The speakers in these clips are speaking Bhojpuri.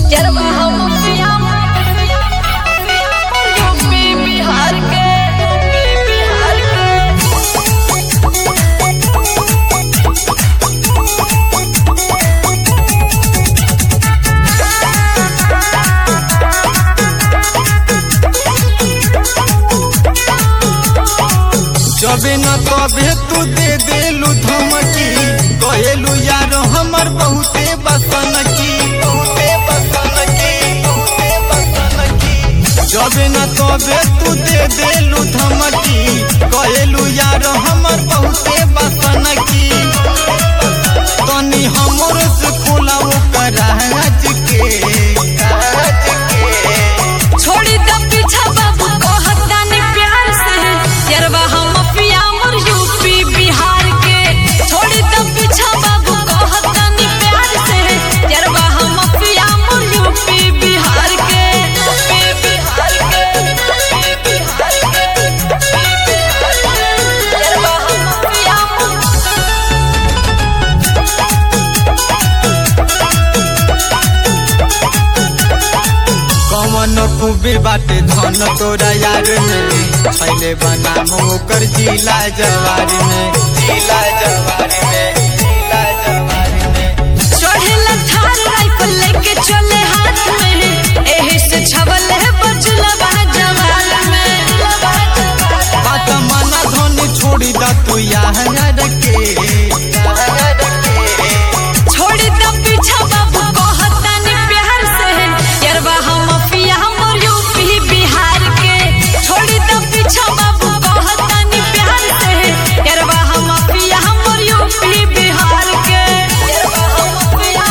चरवा हम पिया यूपी बिहार के बिहार के जबे न तबे तू दे देलू धमकी कहेलू यार हमर बहुते बसन की बहुते बसन की बहुते बसन की जबे न तबे तू दे देलू धमकी कहेलू यार हमर बहुते बसन की तनी हमर से खोला ओकर राज के राज के छोड़ी द पीछा बाबू कहता ने प्यार से चरवा हम पिया मोर यूपी बिहार के छोड़ी द पीछा बाबू कहता ने प्यार से चरवा हम पिया मोर यूपी बिहार के यूपी बिहार के यूपी बिहार के चरवा हम पिया मोर कमन खूबे बाटे धन तोरा यार में छैले बना ओकर जिला जवार में जिला जवार में जिला जवार में चढ़ेला थार राइफल लेके चले हाथ में एही से छवल है बचलवा जवान में बात मना धन छोड़ी दा तू यहाँ के यहाँ के छोड़ी द पीछा बाबू कहता ने प्यार से यरवा हम पिया मोर यूपी बिहार के छोड़ी द पीछा बाबू कहता ने प्यार से यरवा हम पिया मोर यूपी बिहार के यरवा हम पिया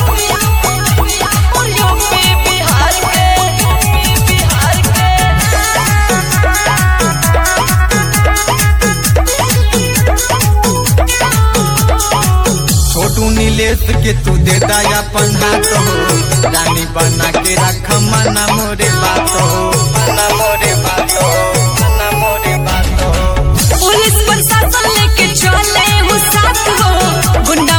मोर यूपी बिहार के यूपी बिहार के छोटू नीलेश के तू दे दा अपन हाथ हो रानी बना के रख मना मोरे बात हो मना मोरे बात हो मना मोरे बात हो पुलिस प्रशासन लेके चले हो साथ हो गुंडा